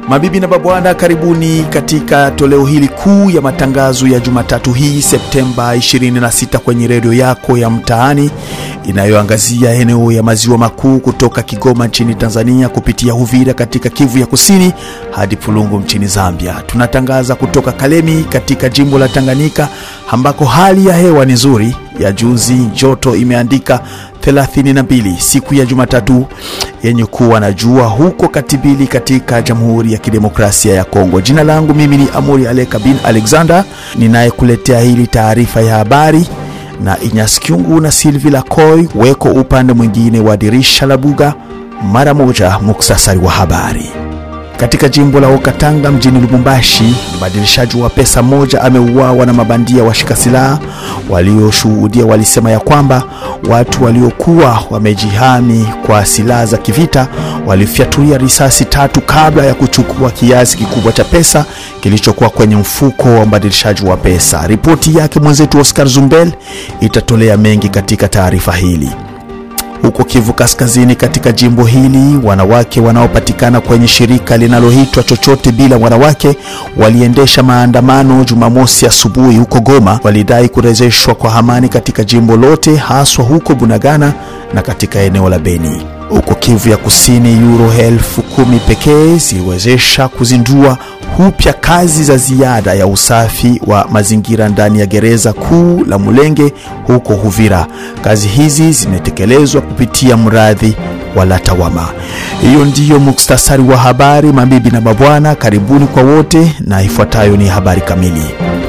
Mabibi na mabwana, karibuni katika toleo hili kuu ya matangazo ya Jumatatu hii Septemba 26 kwenye redio yako ya mtaani inayoangazia eneo ya maziwa makuu kutoka Kigoma nchini Tanzania kupitia Uvira katika Kivu ya Kusini hadi Pulungu nchini Zambia. Tunatangaza kutoka Kalemi katika jimbo la Tanganyika ambako hali ya hewa ni nzuri. Ya juzi joto imeandika 32 siku ya Jumatatu yenye kuwa na jua huko Katibili katika Jamhuri ya Kidemokrasia ya Kongo. Jina langu mimi ni Amuri Aleka bin Alexander ninayekuletea hili taarifa ya habari na Inyas Kyungu na Silvi Lakoy weko upande mwingine wa dirisha la buga. Mara moja, muktasari wa habari. Katika jimbo la Okatanga mjini Lubumbashi, mbadilishaji wa pesa moja ameuawa na mabandia washika silaha. Walioshuhudia walisema ya kwamba watu waliokuwa wamejihami kwa silaha za kivita walifyatulia risasi tatu kabla ya kuchukua kiasi kikubwa cha pesa kilichokuwa kwenye mfuko wa mbadilishaji wa pesa. Ripoti yake mwenzetu Oscar Zumbel itatolea mengi katika taarifa hili. Huko Kivu Kaskazini, katika jimbo hili, wanawake wanaopatikana kwenye shirika linaloitwa chochote bila wanawake waliendesha maandamano Jumamosi asubuhi huko Goma. Walidai kurejeshwa kwa amani katika jimbo lote, haswa huko Bunagana na katika eneo la Beni. Huko Kivu ya Kusini, euro elfu kumi pekee ziliwezesha kuzindua upya kazi za ziada ya usafi wa mazingira ndani ya gereza kuu la Mulenge huko Uvira. Kazi hizi zimetekelezwa kupitia mradi wa Latawama. Hiyo ndiyo muktasari wa habari, mabibi na mabwana, karibuni kwa wote, na ifuatayo ni habari kamili.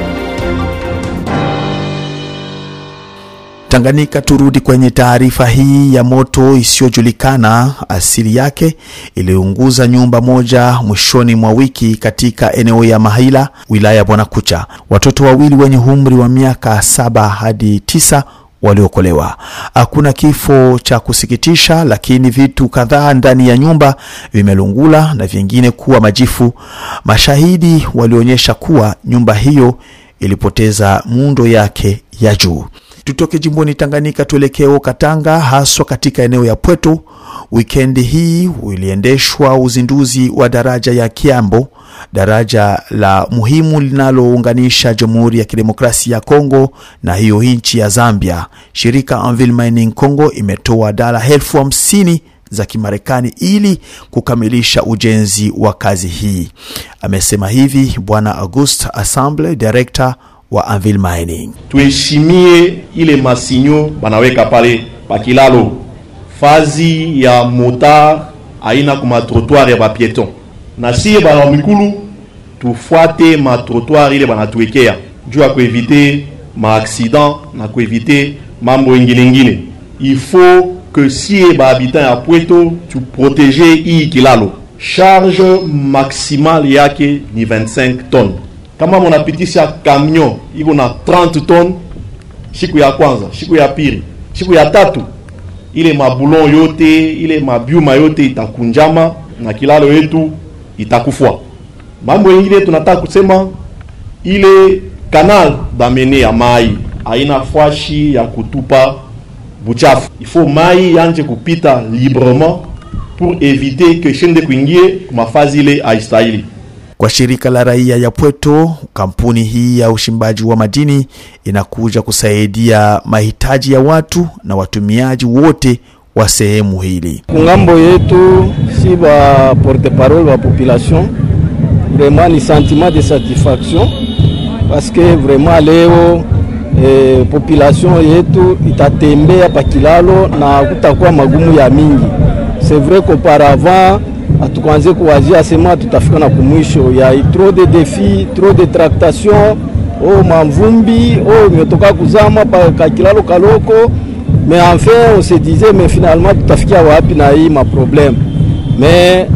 Tanganyika, turudi kwenye taarifa hii ya moto isiyojulikana asili yake iliunguza nyumba moja mwishoni mwa wiki katika eneo ya Mahila, wilaya ya Bwanakucha. Watoto wawili wenye umri wa miaka saba hadi tisa waliokolewa. Hakuna kifo cha kusikitisha, lakini vitu kadhaa ndani ya nyumba vimelungula na vingine kuwa majifu. Mashahidi walionyesha kuwa nyumba hiyo ilipoteza muundo yake ya juu. Tutoke jimboni Tanganyika tuelekee Katanga, haswa katika eneo ya Pweto. Wikendi hii uliendeshwa uzinduzi wa daraja ya Kiambo, daraja la muhimu linalounganisha Jamhuri ya Kidemokrasia ya Kongo na hiyo nchi ya Zambia. Shirika Anvil Mining Congo imetoa dola elfu hamsini za Kimarekani ili kukamilisha ujenzi wa kazi hii. Amesema hivi Bwana August Assemble, director wa Anvil Mining. Tuheshimie ile masinyo banaweka pale pakilalo fazi ya motar aina kuma trottoir ya bapieton, na siye bana mikulu tufuate ma trottoir ile banatuwekea juu ya kuevite maaksidan na kuevite mambo ingine ingine. Il faut que siye bahabitant ya Pweto tuprotege hii kilalo. Charge maximale yake ni 25 tonnes kama munapitisha camion iko na 30 ton, siku ya kwanza, siku ya pili, siku ya tatu, ile mabulon yote ile mabyuma yote itakunjama na kilalo yetu itakufwa. Mambo yengine tunataka kusema ile kanal damene ya mai haina fashi ya kutupa buchafu, ifo mai yanje kupita librement pour éviter que shende kuingie kumafazi ile haistahili. Kwa shirika la raia ya Pweto, kampuni hii ya uchimbaji wa madini inakuja kusaidia mahitaji ya watu na watumiaji wote wa sehemu hili. Kungambo yetu si ba porte parole wa population, vraiment ni sentiment de satisfaction parce que vraiment leo eh, population yetu itatembea pakilalo na kutakuwa magumu ya mingi. C'est vrai qu'auparavant hatukuanze kuwazia sema tutafika na kumwisho ya trop de défis trop de tractation o mamvumbi o imetoka kuzama pa kakilalo kaloko mais enfin on se disait mais finalement tutafikia wapi na hii maproblème mais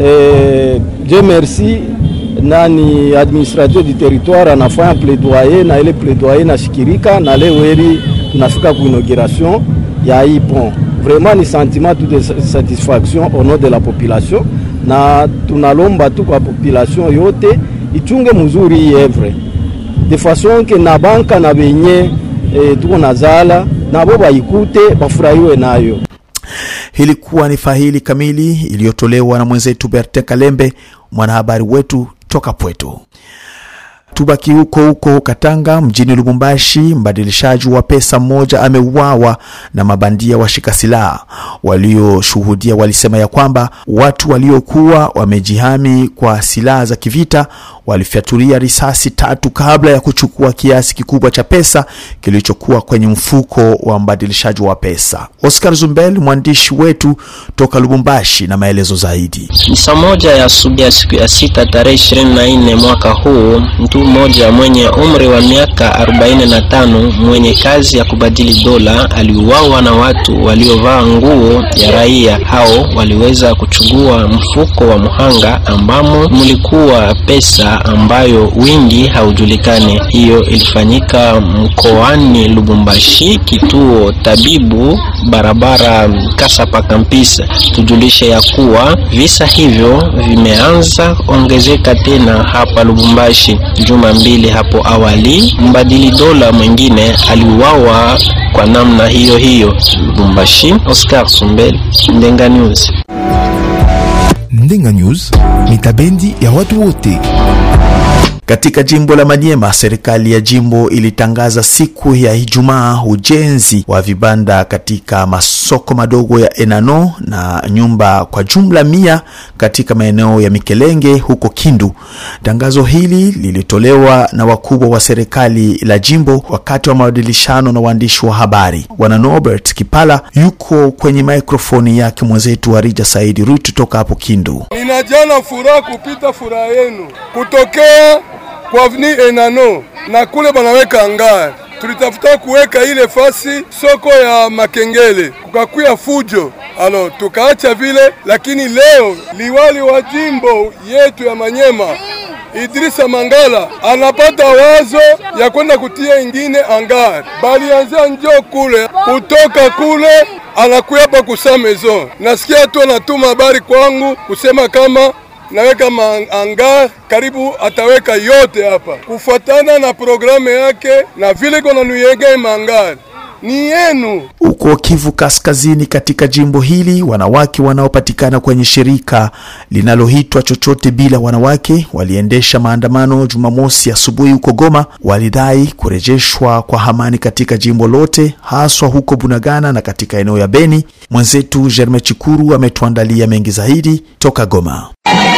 eh, Dieu merci nani administrateur du territoire anafanya plaidoyer na ile plaidoyer nashikirika na leo heri tunafika ku inauguration ya hii pont vraiment ni sentiment tout de satisfaction au nom de la population, na tunalomba tu kwa population yote ichunge mzuri hii evre de façon ke na banka na benye e, tuko na zala nabo baikute bafurahiwe nayo. Hili ilikuwa ni fahili kamili iliyotolewa na mwenzetu Berte Kalembe, mwanahabari wetu toka Pweto. Tubaki huko huko Katanga, mjini Lubumbashi, mbadilishaji wa pesa mmoja ameuawa na mabandia washika silaha. Walioshuhudia walisema ya kwamba watu waliokuwa wamejihami kwa silaha za kivita walifyatulia risasi tatu kabla ya kuchukua kiasi kikubwa cha pesa kilichokuwa kwenye mfuko wa mbadilishaji wa pesa. Oscar Zumbel, mwandishi wetu toka Lubumbashi, na maelezo zaidi. Ni saa moja ya asubuhi ya siku ya sita tarehe ishirini na nne mwaka huu, mtu mmoja mwenye umri wa miaka arobaini na tano mwenye kazi ya kubadili dola aliuawa na watu waliovaa nguo ya raia. Hao waliweza kuchukua mfuko wa mhanga ambamo mlikuwa pesa ambayo wingi haujulikani. Hiyo ilifanyika mkoani Lubumbashi, kituo tabibu, barabara Kasapa Kampisa. Tujulishe ya kuwa visa hivyo vimeanza ongezeka tena hapa Lubumbashi. Juma mbili hapo awali, mbadili dola mwingine aliuawa kwa namna hiyo hiyo. Lubumbashi, Oscar Sumbel, Ndenga News. Ndenga News ni tabendi ya watu wote. Katika jimbo la Maniema, serikali ya jimbo ilitangaza siku ya Ijumaa ujenzi wa vibanda katika masoko madogo ya Enano na nyumba kwa jumla mia katika maeneo ya Mikelenge huko Kindu. Tangazo hili lilitolewa na wakubwa wa serikali la jimbo wakati wa mabadilishano na waandishi wa habari. Bwana Norbert Kipala yuko kwenye mikrofoni yake mwenzetu wa Rija Saidi Rutu toka hapo Kindu. Ninajana furaha kupita furaha yenu kutokea kwa avni Enano na kule banaweka ngari, tulitafuta kuweka ile fasi soko ya Makengele, kukakuya fujo alo tukaacha vile, lakini leo liwali wa jimbo yetu ya Manyema Idrisa Mangala anapata wazo ya kwenda kutia ingine angari, balianzia njo kule, kutoka kule anakuya hapa kusa maison. Nasikia tu anatuma habari kwangu kusema kama naweka anga karibu ataweka yote hapa kufuatana na programu yake na vile kona nuyega mangari ni yenu. Huko Kivu Kaskazini, katika jimbo hili, wanawake wanaopatikana kwenye shirika linaloitwa chochote bila wanawake waliendesha maandamano Jumamosi asubuhi huko Goma. Walidai kurejeshwa kwa amani katika jimbo lote, haswa huko Bunagana na katika eneo ya Beni. Mwenzetu Germain Chikuru ametuandalia mengi zaidi toka Goma.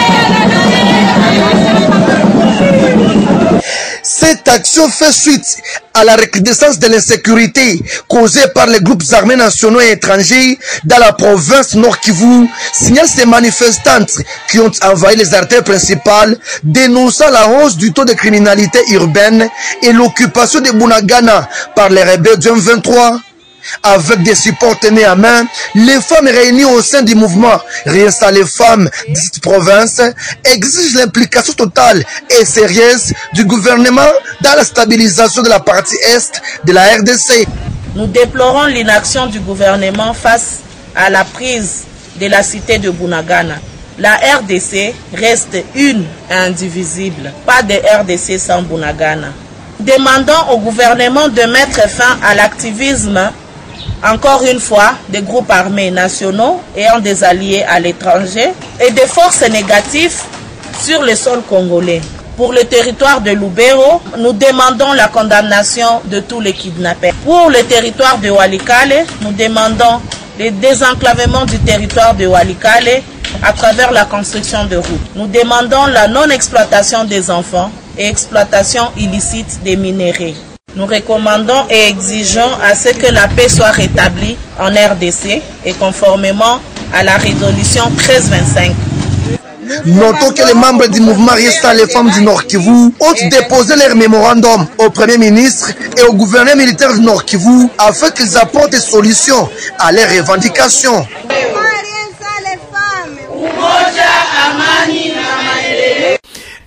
Cette action fait suite à la recrudescence de l'insécurité causée par les groupes armés nationaux et étrangers dans la province Nord Kivu, signale ces manifestantes qui ont envahi les artères principales, dénonçant la hausse du taux de criminalité urbaine et l'occupation de Bunagana par les rebelles du M23. Avec des supports tenus à main, les femmes réunies au sein du mouvement Réinstaller femmes de cette province exigent l'implication totale et sérieuse du gouvernement dans la stabilisation de la partie est de la RDC. Nous déplorons l'inaction du gouvernement face à la prise de la cité de Bunagana. La RDC reste une et indivisible. Pas de RDC sans Bunagana. Demandons au gouvernement de mettre fin à l'activisme encore une fois, des groupes armés nationaux ayant des alliés à l'étranger et des forces négatives sur le sol congolais. Pour le territoire de Lubero, nous demandons la condamnation de tous les kidnappés. Pour le territoire de Walikale, nous demandons le désenclavement du territoire de Walikale à travers la construction de routes. Nous demandons la non-exploitation des enfants et exploitation illicite des minéraux. Nous recommandons et exigeons à ce que la paix soit rétablie en RDC et conformément à la résolution 1325. Notons que les membres du mouvement Resta les femmes du Nord Kivu ont déposé leur mémorandum au Premier ministre et au gouverneur militaire du Nord Kivu afin qu'ils apportent des solutions à leurs revendications.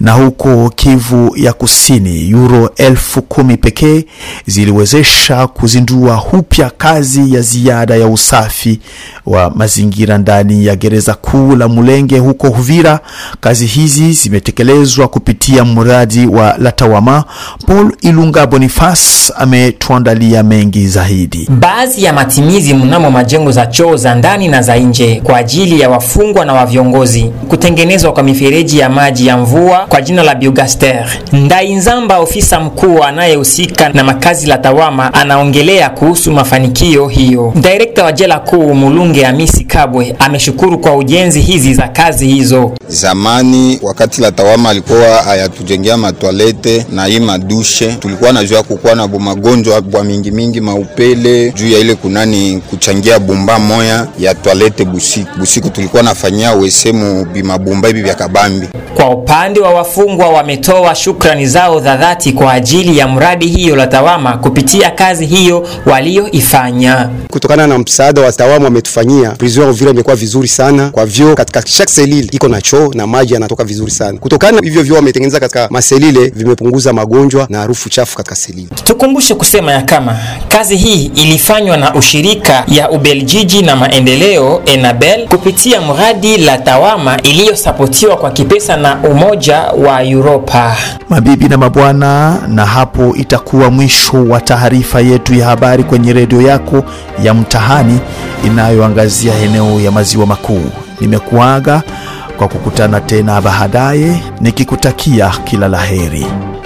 Na huko Kivu ya Kusini, euro elfu kumi pekee ziliwezesha kuzindua upya kazi ya ziada ya usafi wa mazingira ndani ya gereza kuu la Mulenge huko Uvira. Kazi hizi zimetekelezwa kupitia mradi wa Latawama. Paul Ilunga Boniface ametuandalia mengi zaidi. Baadhi ya matimizi mnamo majengo za choo za ndani na za nje kwa ajili ya wafungwa na wa viongozi, kutengenezwa kwa mifereji ya maji ya mvua kwa jina la Biogaster. Ndainzamba, ofisa mkuu anayehusika na makazi la Tawama, anaongelea kuhusu mafanikio hiyo. Direkta wa jela kuu Mulunge Hamisi Kabwe ameshukuru kwa ujenzi hizi za kazi hizo. Zamani wakati la Tawama alikuwa ayatujengea matwalete na hii madushe, tulikuwa najua kukuwa na magonjwa bwa mingi mingi maupele juu ya ile kunani kuchangia bumba moya ya twalete busiku busiku, tulikuwa nafanyia wesemu bimabumba hivi vya kabambi. Kwa upande wa wafungwa wametoa shukrani zao za dhati kwa ajili ya mradi hiyo la Tawama kupitia kazi hiyo walioifanya. Kutokana na msaada wa Tawama wametufanyia, prison Uvira imekuwa vizuri sana kwa vyo, katika chaque selile iko na choo na maji yanatoka vizuri sana. Kutokana na hivyo vyo wametengeneza katika maselile, vimepunguza magonjwa na harufu chafu katika selile. Tukumbushe kusema ya kama kazi hii ilifanywa na ushirika ya Ubeljiji na maendeleo Enabel kupitia mradi la Tawama iliyosapotiwa kwa kipesa na Umoja wa Europa. Mabibi na mabwana, na hapo itakuwa mwisho wa taarifa yetu ya habari kwenye redio yako ya Mtahani inayoangazia eneo ya maziwa makuu. Nimekuaga kwa kukutana tena baadaye, nikikutakia kila laheri.